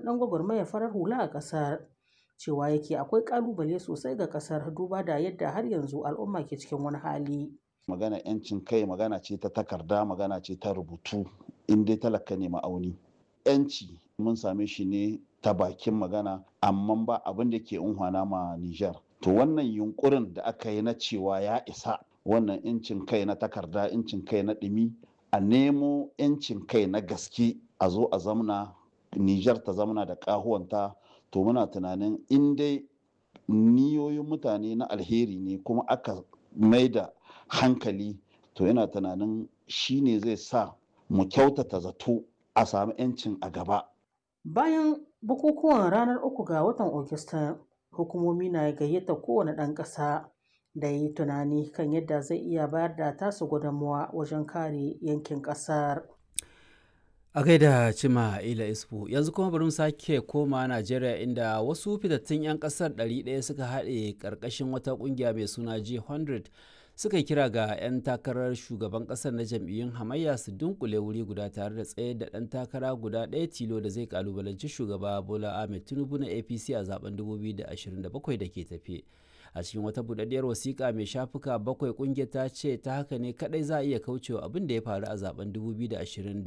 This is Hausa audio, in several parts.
ɗan gwagwarmayar farar hula a ƙasar. Cewa yake akwai ƙalubale sosai ga ƙasar duba da yadda har yanzu al'umma ke cikin wani hali. magana yancin kai magana ce ta takarda magana ce ta rubutu in dai talaka ne ma'auni yanci mun same shi ne ta bakin magana amma ba abin da ke unhwana ma Nijar. To wannan yunkurin da aka yi na cewa ya isa wannan incin kai na takarda incin kai na ɗumi a nemo incin kai na gaske a zo a zamna Nijar ta zamna da ƙahuwanta to muna tunanin in dai niyoyin mutane na alheri ne kuma aka maida hankali to yana tunanin shi ne zai sa mu kyautata zato a sami 'yancin a gaba. Bayan bukukuwan ranar uku ga watan Ogista, hukumomi na gayyata kowane ɗan ƙasa da yi tunani kan yadda zai iya bayar da tasu gudunmawa wajen kare yankin ƙasar. a gaida cima ila isfu yanzu kuma bari mu sake koma najeriya inda wasu fitattun 'yan kasar 100 suka haɗe ƙarƙashin wata ƙungiya mai suna g100 suka kira ga 'yan takarar shugaban ƙasar na jam'iyyun hamayya su dunkule wuri guda tare da tsaye da ɗan takara guda ɗaya tilo da zai kalubalanci shugaba bola ahmed tinubu na apc a zaben 2027 da ke tafe a cikin wata budaddiyar wasiƙa mai shafuka bakwai ƙungiyar ta ce ta haka ne kadai za a iya kaucewa abin da ya faru a zaben 2023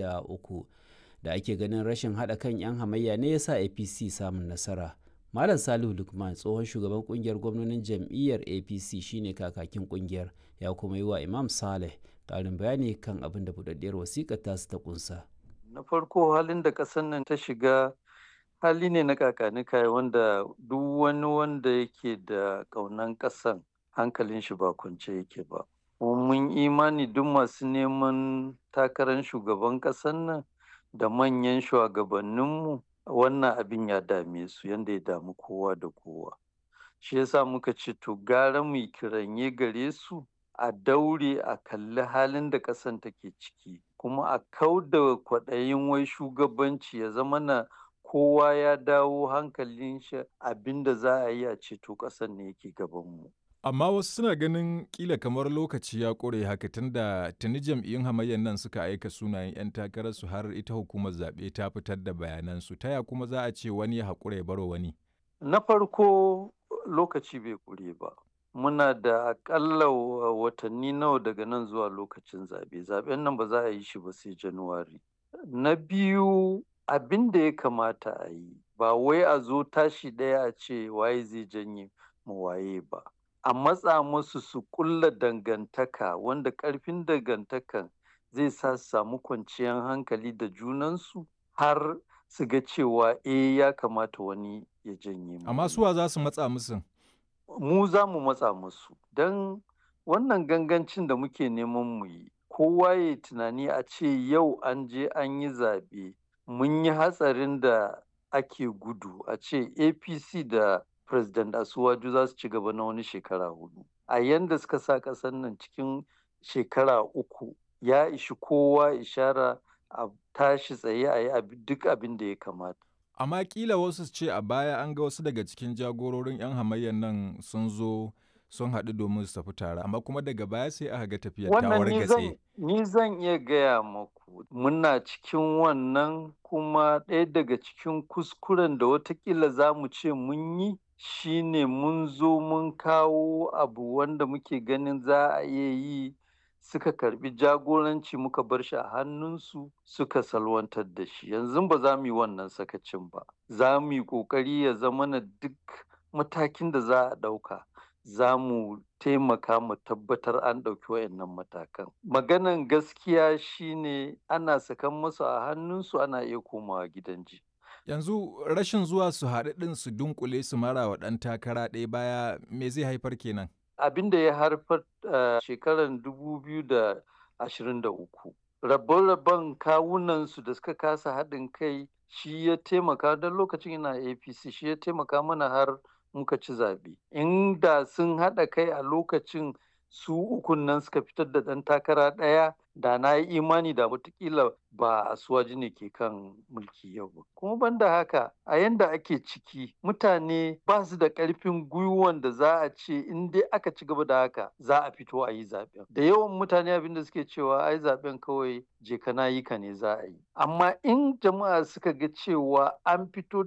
da ake ganin rashin haɗa kan 'yan hamayya ne ya sa apc samun nasara malam salihu lukman tsohon shugaban kungiyar gwamnonin jam'iyyar apc shine kakakin kungiyar ya kuma yi wa imam saleh ƙarin bayani kan abin da budaddiyar wasiƙar tasu ta kunsa na farko halin da ƙasar nan ta shiga hali ne na kakanika wanda duk wani wanda yake da ƙaunan ƙasan hankalin shi ba kwance yake ba mun imani duk masu neman takarar shugaban ƙasar nan da manyan shugabanninmu wannan abin ya dame su yadda ya damu kowa da kowa shi yasa muka ce to gara mu kiranye gare su a daure a kalli halin da ƙasan take ciki kuma a kau da kwaɗayin wai shugabanci ya zama na kowa ya dawo hankalin shi abinda za a yi a ceto ƙasar ne yake gabanmu. Amma wasu suna ganin kila kamar lokaci ya ƙure haka tunda tuni jam'iyyun hamayyar nan suka aika sunayen 'yan takararsu har ita hukumar zaɓe ta fitar da bayanansu ta ya kuma za a ce wani ya haƙura ya baro wani. Na farko lokaci bai ƙure ba. Muna da aƙalla watanni nawa daga nan zuwa lokacin zaɓe. Zaɓen nan ba za a yi shi ba sai Januwari. Na biyu abin da ya kamata a yi ba wai a zo tashi ɗaya a ce waye zai janye mu waye ba a matsa musu su kulla dangantaka wanda ƙarfin dangantakan zai sa su samu kwanciyar hankali da junansu har su ga cewa eh ya kamata wani ya janye mu Amma suwa za su matsa musu? mu za mu matsa musu don wannan gangancin da muke neman mu yi kowa ya tunani a ce yau an je an yi zaɓe mun yi hatsarin da ake gudu a ce apc da president asuwaju za su ci gaba na wani shekara hudu a yanda suka sa ƙasar nan cikin shekara uku ya ishi kowa ishara a tashi tsaye a yi duk abin da ya kamata Amma kila wasu ce a baya an ga wasu daga cikin jagororin 'yan hamayyar nan sun zo sun haɗu domin su tafi tare amma kuma daga baya sai aka ga tafiyar ta wargatse. ni zan iya gaya maku muna cikin wannan kuma ɗaya daga cikin kuskuren da watakila za mu ce mun yi shine mun zo mun kawo abu wanda muke ganin za a iya yi suka karbi jagoranci muka bar shi a hannunsu suka salwantar da shi yanzu ba za mu yi wannan sakacin ba za mu yi ƙoƙari ya zama na duk matakin da za a ɗauka za mu taimaka mu tabbatar an ɗauki wayannan matakan. Maganan gaskiya shine ana sakan musu a hannunsu ana iya komawa gidan ji. Yanzu rashin zuwa su haɗu ɗin su dunkule su mara wa ɗan takara ɗaya baya me zai haifar kenan? Abin da ya haifar a shekarar dubu biyu da ashirin da uku. Rabon-rabon kawunansu da suka kasa haɗin kai shi ya taimaka don lokacin ina APC shi ya taimaka mana har muka ci zaɓe. Inda sun haɗa kai a lokacin su ukun nan suka fitar da ɗan takara ɗaya da na yi imani da watakila ba a suwaji ne ke kan mulki yau ba. Kuma banda haka a yanda ake ciki mutane ba su da ƙarfin gwiwan da za a ce in dai aka ci gaba da haka za a fito a yi zaɓen. Da yawan mutane abin da suke cewa ai zaɓen kawai je ka na yi ka ne za a yi. Amma in jama'a suka ga cewa an fito